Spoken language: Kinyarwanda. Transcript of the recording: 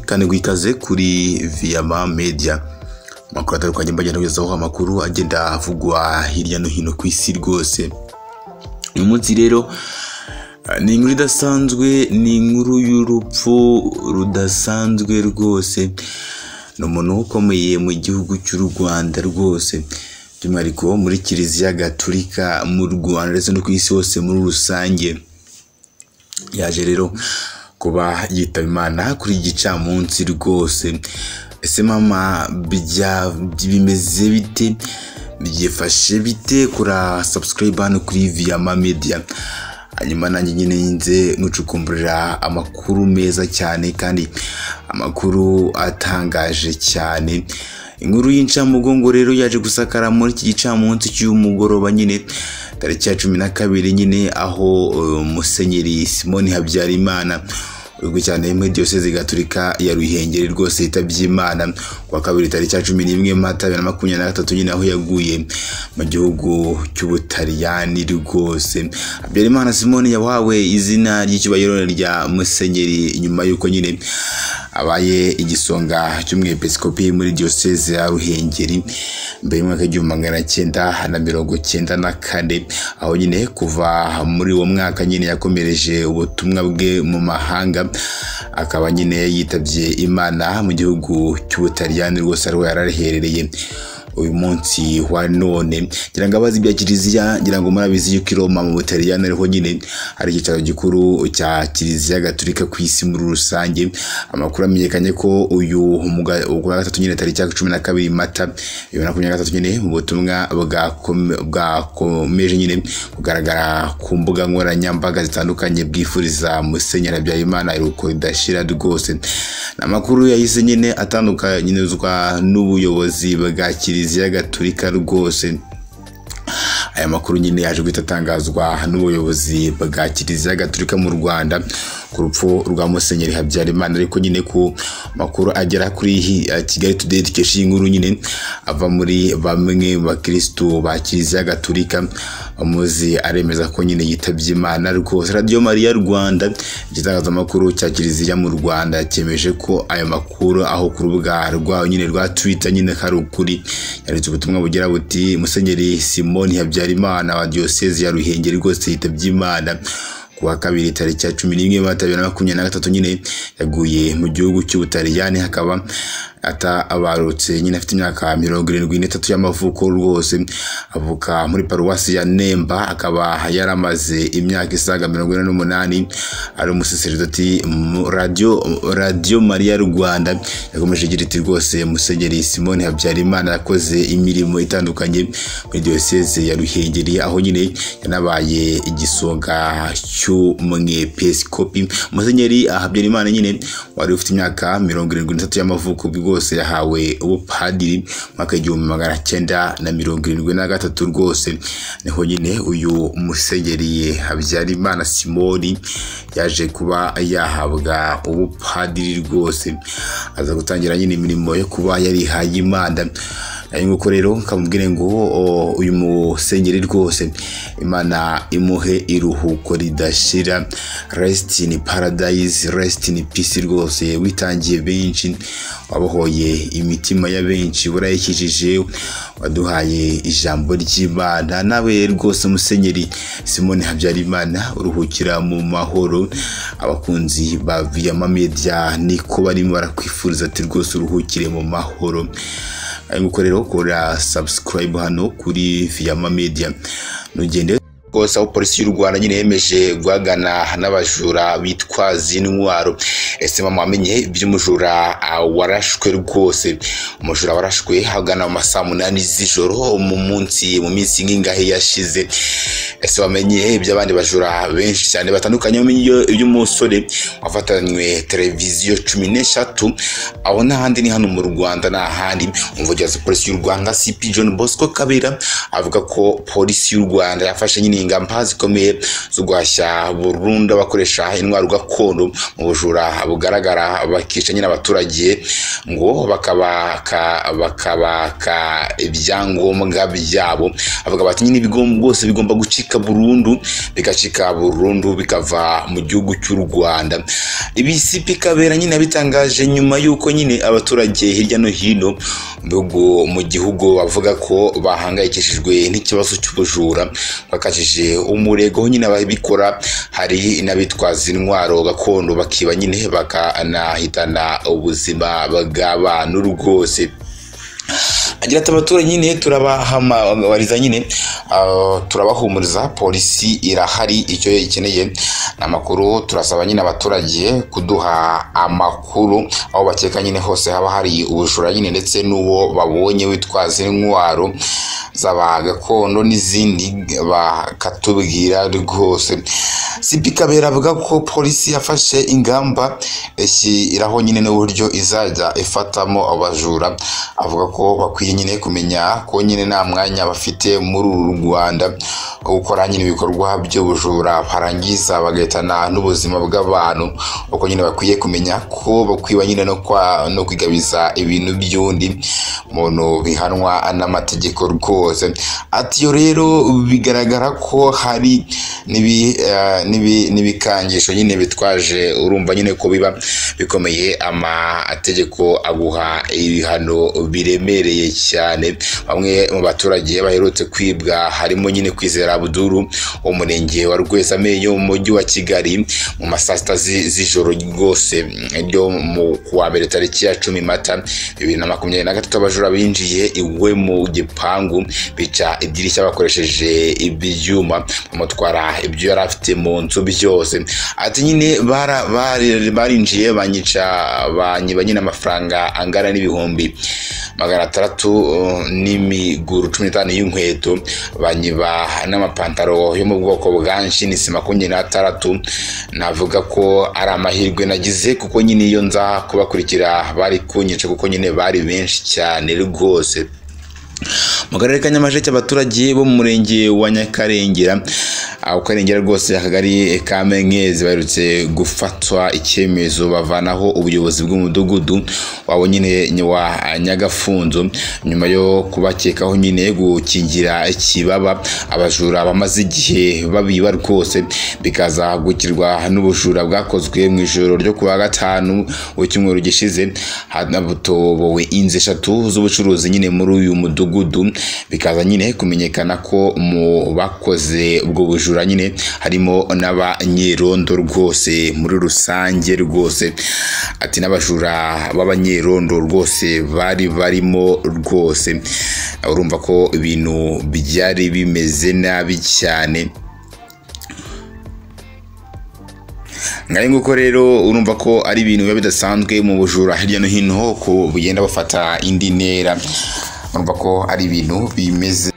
kaniguikaze kuri viyama media amakuru atandukanye mbagenda kugezaho amakuru agenda avugwa hirya no hino ku isi rwose uyu munsi rero ni inkuru idasanzwe ni inkuru y'urupfu rudasanzwe rwose ni umuntu ukomeye mu gihugu cy'u rwanda rwose by'umwihariko muri kiliziya gaturika mu rwanda ndetse no ku isi hose muri rusange yaje rero kuba yitaba imana kuri iki gicamunsi rwose ese mama bimeze bite byifashe bite kuri sabusikarayibe hano kuri viyama mediya hanyuma nanjye nyine nze mucukumburira amakuru meza cyane kandi amakuru atangaje cyane inkuru y'incamugongo rero yaje gusakara muri iki gicamunsi cy'umugoroba nyine tariki ya cumi na kabiri nyine aho musenyeri simoni habyarimana uzwi cyane muri diyoseze gaturika ya ruhengeri rwose yitabye imana kuwa kabiri tariki ya cumi n'imwe mata bibiri na makumyabiri na gatatu nyine aho yaguye mu gihugu cy'ubutaliyani rwose habyarimana simoni yahawe izina ry'icyubahiro rya musenyeri nyuma y'uko nyine abaye igisonga cy'umwepiskopi muri diyoseze ya ruhengeri mbere y'umwaka w'igihumbi magana cyenda na mirongo cyenda na kane aho nyine kuva muri uwo mwaka nyine yakomereje ubutumwa bwe mu mahanga akaba nyine yitabye imana mu gihugu cy'ubutaliyani rwose ariho yaraherereye uyu munsi wa none ngira ngo abazi ibya kiliziya ngira ngo murabizi yuko i roma mu butaliyani ariho nyine hari icyicaro gikuru cya kiliziya gaturika ku isi muri rusange amakuru amenyekanye ko uyu wa gatatu nyine tariki ya cumi na kabiri mata bibiri na makumyabiri na gatatu nyine mu butumwa bwakomeje nyine kugaragara ku mbuga nkoranyambaga zitandukanye bwifuriza musenyeri habyarimana iruhuko ridashira rwose ni amakuru yahise nyine atandukanyirizwa n'ubuyobozi bwa kiliziya kiliziya gaturika rwose aya makuru nyine yaje guhita atangazwa n'ubuyobozi bwa kiliziya gaturika mu rwanda ku rupfu rwa musenyeri habyarimana ariko nyine ku makuru agera kuri kigali tudeyi dukesha iyi nkuru nyine ava muri bamwe mu bakirisitu ba kiliziya gaturika bamuzi aremeza ko nyine yitabye imana rwose radiyo mariya rwanda igitangazamakuru cya kiliziya mu rwanda cyemeje ko ayo makuru aho ku rubuga rwayo nyine rwa twita nyine hari ukuri yanditse ubutumwa bugira buti musenyeri simoni habyarimana habyarimana wa diyoseze ya ruhengeri rwose yitabye imana kuwa kabiri tariki ya cumi n'imwe mata bibiri na makumyabiri na gatatu nyine yaguye mu gihugu cy'ubutaliyani hakaba atabarutse nyine afite imyaka mirongo irindwi n'itatu y'amavuko rwose avuka muri paruwasi ya nemba akaba yaramaze imyaka isaga mirongo ine n'umunani ari umuseseridoti radiyo radiyo mariya rwanda yakomeje igira iti rwose musenyeri simone habyarimana yakoze imirimo itandukanye muri diyoseze ya ruhengeri aho nyine yanabaye igisonga cy'umwepiskopi musenyeri habyarimana nyine wari ufite imyaka mirongo irindwi n'itatu y'amavuko bwo rwose yahawe ubupadiri mwaka igihumbi magana cyenda na mirongo irindwi na gatatu rwose niho nyine uyu musenyeri habyarimana simoni yaje kuba yahabwa ubupadiri rwose aza gutangira nyine imirimo yo kuba yarihaye imana ari nguko rero kamubwire ngo uyu musenyeri rwose imana imuhe iruhuko ridashira rest in paradise rest in peace rwose witangiye benshi wabohoye imitima ya benshi burayikijije waduhaye ijambo ry'imana nawe rwose musenyeri simone habyarimana uruhukira mu mahoro abakunzi ba viyama media niko barimo barakwifuriza ati rwose uruhukire mu mahoro ari gukorera ukora subscribe hano kuri Viyama Media nugende rwose aho polisi y'u Rwanda nyine yemeje guhagana n'abajura bitwaza intwaro ese mama wamenye iby'umujura warashwe rwose umujura warashwe hagana mu masaa munani z'ijoro mu munsi mu minsi nk'ingahe yashize ese wamenye iby'abandi bajura benshi cyane batandukanye iby'umusore wafatanywe televiziyo cumi n'eshatu aho n'ahandi ni hano mu rwanda n'ahandi umuvugizi wa polisi y'u rwanda cp john bosco kabera avuga ko polisi y'u rwanda yafashe nyine ingamba zikomeye zo guhashya burundu abakoresha intwaro gakondo mu bujura bugaragara bakica nyine abaturage ngo bakabaka bakabaka ibyangombwa byabo avuga bati nyine ibigo bwose bigomba gucika burundu bigacika burundu bikava mu gihugu cy'u Rwanda ibi CP Kabera nyine abitangaje nyuma y'uko nyine abaturage hirya no hino mu bihugu- mu gihugu bavuga ko bahangayikishijwe n'ikibazo cy'ubujura bakajije umurego aho nyine ababikora hari n'abitwaza intwaro gakondo bakiba nyine bakanahitana ubuzima bw'abantu rwose agira ati abaturage nyine turabahamabariza nyine ah, turabahumuriza polisi irahari icyo ikeneye ni amakuru turasaba nyine abaturage kuduha amakuru aho bakeka nyine hose haba hari ubujura nyine ndetse n'uwo babonye witwaza intwaro zaba gakondo n'izindi bakatubwira rwose sipi kabera avuga ko polisi yafashe ingamba ishyiraho nyine n'uburyo izajya ifatamo abajura avuga ko bakwiye nyine kumenya ko nyine nta mwanya bafite muri uru rwanda wo gukora nyine ibikorwa by'ubujura barangiza bagahitana n'ubuzima bw'abantu uko nyine bakwiye kumenya ko bakwiba nyine no, kwa, no kwigabiza ibintu by'undi muntu bihanwa n'amategeko rwose ati iyo rero bigaragara ko hari n'ibi- eh, n'ibi- n'ibikangisho nyine bitwaje urumva nyine ko biba bikomeye amategeko aguha ibihano biremereye cyane bamwe mu baturage baherutse kwibwa harimo nyine kwizera abuduru wo mu murenge wa rwezamenyo mu mujyi wa kigali mu masaa sita zi- z'ijoro rwose ryo mu kuwa mbere tariki ya cumi mata bibiri na makumyabiri na gatatu abajura binjiye iwe mu gipangu bica idirishya bakoresheje ibyuma bamutwara ibyo yari afite mu nzu byose ati nyine bara- bari- barinjiye banyica banyiba nyine amafaranga angana n'ibihumbi magana atandatu uh, n'imiguru cumi n'itanu y'inkweto banyiba n'amapantaro yo mu bwoko bwa nshinisi makumyabiri n'atandatu navuga ko ari amahirwe nagize kuko nyine iyo nza kubakurikira bari kunyica kuko nyine bari benshi cyane rwose mu karere ka nyamasheke abaturage bo mu murenge wa nyakarengera aho karengera rwose akagari ka menkezi baherutse gufatwa icyemezo bavanaho ubuyobozi bw'umudugudu wabo nyine ni wa nyagafunzo nyuma yo kubakekaho nyine gukingira ikibaba abajura bamaze igihe babiba rwose bikaza gukirwa n'ubujura bwakozwe mu ijoro ryo ku wa gatanu w'icyumweru gishize hanatobowe inzu eshatu z'ubucuruzi nyine muri uyu mudugudu bikaza nyine kumenyekana ko mu bakoze ubwo bujura nyine harimo n'abanyerondo rwose muri rusange rwose ati n'abajura b'abanyerondo rwose bari barimo rwose urumva ko ibintu byari bimeze nabi cyane ngahe nguko rero urumva ko ari ibintu biba bidasanzwe mu bujura hirya no hino ko bugenda bufata indi ntera urumva ko ari ibintu bimeze